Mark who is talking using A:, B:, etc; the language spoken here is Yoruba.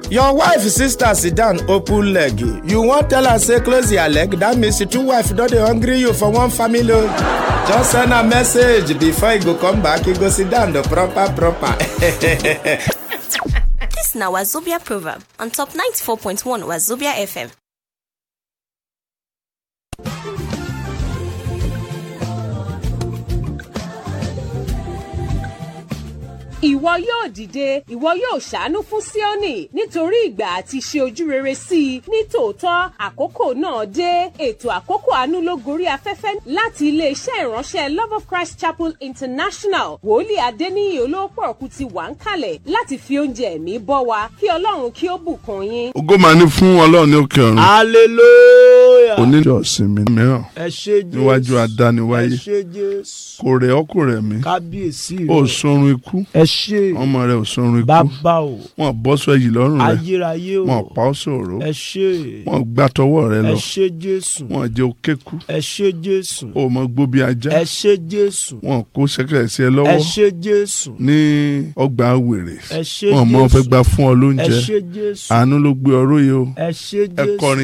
A: your wife sister sit down open leg you wan tell her say close your leg that means the two wife don dey hungry you for one family o just send her message before e go come back e go sit down the proper proper.
B: This na Wazobia proverb on top 94.1 Wazobia FM.
C: ìwọ yóò dìde ìwọ yóò ṣàánú fún Síónì nítorí ìgbà àti ṣe ojú rere sí i ní tòótọ́ àkókò náà dé ètò àkókò àánú ló gorí afẹ́fẹ́ láti iléeṣẹ́ ìránṣẹ́ Love of Christ Chapel International wòlíì Adéníyì olóòpọ̀ ọ̀kú ti wà ń kalẹ̀ láti fi oúnjẹ ẹ̀mí bọ́ wa kí Ọlọ́run kí ó bùkún yín.
D: ògo máa ní fún ọlọ́run ní òkè ọ̀run
E: hallelujah.
D: oníjọ́ ìsinmi mìíràn
E: ẹ ṣé jésù
D: níwájú adániwáyé
E: ẹ ṣé jésù
D: kò rẹ̀ ọ́ kò rẹ̀ mí
E: kábíyèsí
D: ó
E: rẹ
D: sọrun ikú
E: ẹ ṣé
D: ọmọ rẹ̀ ò sọrun ikú
E: bàbá o
D: wọn bọ́ sọ èyí lọ́rùn rẹ̀
E: ayérayé o
D: wọn pa ọ́ sòrò
E: ẹ ṣé
D: wọn gbá tọwọ́ rẹ̀
E: ẹ
D: lọ
E: ṣé jésù
D: wọn jẹ́ òkèkú
E: ẹ ṣé jésù
D: ó mọ gbó bí ajá
E: ẹ ṣé jésù
D: wọn kó sẹ́kẹ̀rẹ̀ sí ẹ
E: ẹ
D: lọ́wọ́
E: ṣé jésù
D: ní ọgbà wèrè
E: ẹ ṣé
D: wọn mọ
E: jésù
D: fẹ́ gbà fún ọ
E: ẹ
D: lóúnjẹ
E: ṣé jésù
D: àánú ló gbé ọ róye o
E: ẹ ṣé
D: ẹ
E: jésù
D: kọrin